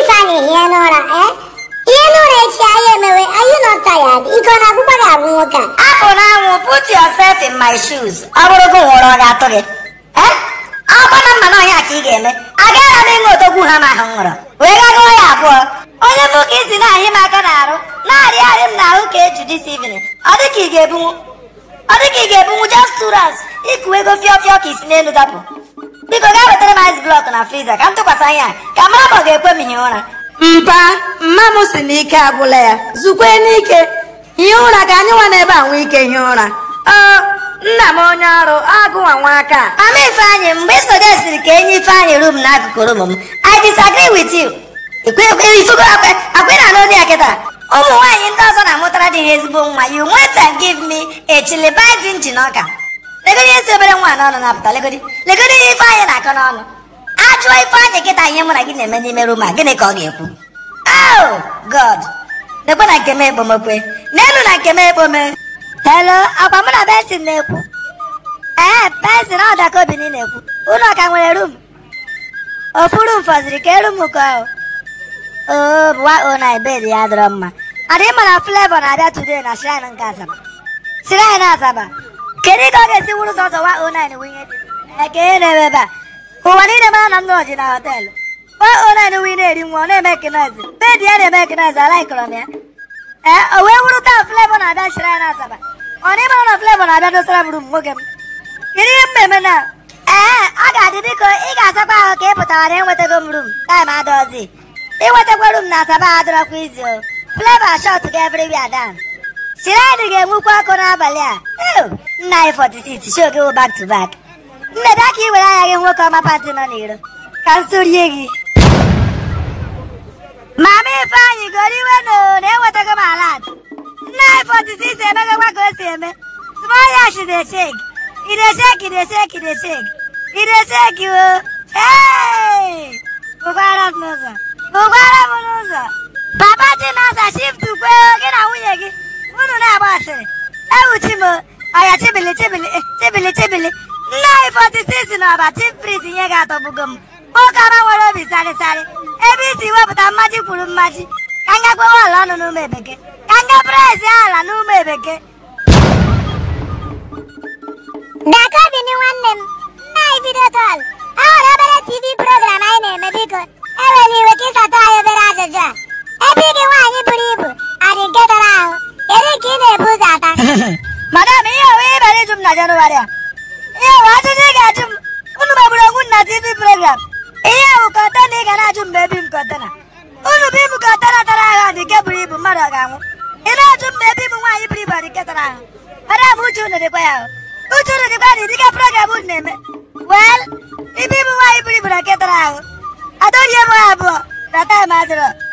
Ifeanyị hie n'ụra eh ihe n'ụra echi anyị emewe are you not tired ike ọ na-agwụkwa gị agwụ nwoke a apụ n'anwụ put yourself in my shoes ọ bụrụ gị nwụrụ ọ ga-atụ gị Eh? ọ gbana mma na ọhịa ka ị ga-eme agaghị m ịṅụ odogwu ha ma ahụ m ṅụrụ wee gagụọ ya abụọ onye bụ ka isi na-ahị m aka n'arụ na-arịgharị m n'ahụ ka eju this evening ọ dị ka ị ga-ebunwu ọ dị ka ị ga-ebunwu just two rounds ịkụ ego fịọ fịọ ka isi n'elu dapụ biko gaa wetara m ice block na friza ka m tụkwasị anya ka mara ma ọ ga-ekwe m hie ụra mpa mma m si na ike agwụla ya zukwe n'ike hie ụra ka anyị nwa n'ebe a nwee ike hie ụra ọ nna m onye ọrụ agụnwa nwa aka a. Mama Ifeanyị mgbe ị sọjesiri ka enye Ifeanyị rum n'akụkụ rum m I disagree with you. ifugo akwe na n'olu ya kịta ụmụ nwaanyị ndị ọzọ na-amụtara di ha ezigbo nwa you went and give me a chilibai injin ọka legodi ihe si obere nwa n'ọnụ na-apụta legodi legodi ihe Ifeanyị na-akọ n'ọnụ ajụọ Ifeanyị kịta ihe mụ na gị na-eme n'ime rum a gịnị ka ọ ga-ekwu oh god lekwe na nke m ekpomekwe n'elu na nke m ekpome hello akwa mụ na bensin na-ekwu ee pensin ọ daka obi niile ekwu ụlọ ka nwere rum ofu rum fọziri ka eru m ka ahụ oo bụwa ona bed ya dọrọ mma adị mma na flavọ na-abịa today na shrine nke asaba shrine asaba kedu ka ọ ga-esi wuru sọsọ wa ona winye dị eke ihe na-eme ebe a ụwa niile mara na m nọji na họteelụ wa ona wi na-eri nwa ọ na-eme ekenozi bed ya na-eme ekenozi alaikọrọ m ya ee o wee wuru taa flavọ na-abịa shrine asaba ọ na ịmara na flavọ na-abịa dosara m rum nwoke m kedu ihe mmemme na ee ọ ga-adị biko ị ga-asakwa ahụ ka ị pụtara na enwetago m rum taịm adọzi inwetakwa rum na asaba adọrọkwa izi o fleva shot ga everywhere down shiradi ga-enwukwa ọkụ n'abalị a Ew, nna anyị 46 show gị wụ back to back mmebe aka i were anya gị nwoke ọma pati nọ n'iro ka m sorie gị mama ifeanyị goro iwe no na enwetago m alat nna anyị 46 emegakwa ka o si eme small yash dey shake e dey shake e dey shake e dey shake e dey shake o hey bụkwara m n'ụzọ bụkwara m n'ụzọ papa chinasa shift kwe gị na nwunye gị unu na-agba asịrị ewuchi m ọya chibili chibili eh, chibili chibili nna anyị 46 na ọba chief priest nye gị atọgbugo m nwoke ọma nwere obi sarịsarị ebe isi wepụta mmaji kwuru mmaji ka nga gwewe ala ọnụ n'ụmụ ebeke ka nga praịz ala n'ụmụ ebeke Daka bini nwanne m nna anyị vidio kọl ọ nwere obere tv program anyị na-eme biko ewela iwe ka ịsata anyị obere ajụjụ a ebe ike nwaanyị buru ibu adị nke tara ahụ kedu nke ị na-ebu ụzọ ata madam ihe owe ịbara ịjụ m na jenụwarị a ihe owe ajụjụ ị ga-ajụ m unu megburu onwe unu na tv program ihe ahụ kọntena ị ga na-ajụ m ma ebi m kọntena unu bụ ibu kọntena tara ahụ adị nke buru ibu mmadụ ọ ga-anwụ ị na-ajụ m ma ebi m nwaanyị buru ibu adị nke tara ahụ madam uche unu dịkwa ya ahụ uche unu dịkwa na ịdịka program unu na-eme wel ibi m nwaanyị buru ibu na nke tara ahụ adọrie m ha abụọ na taịm adịrọ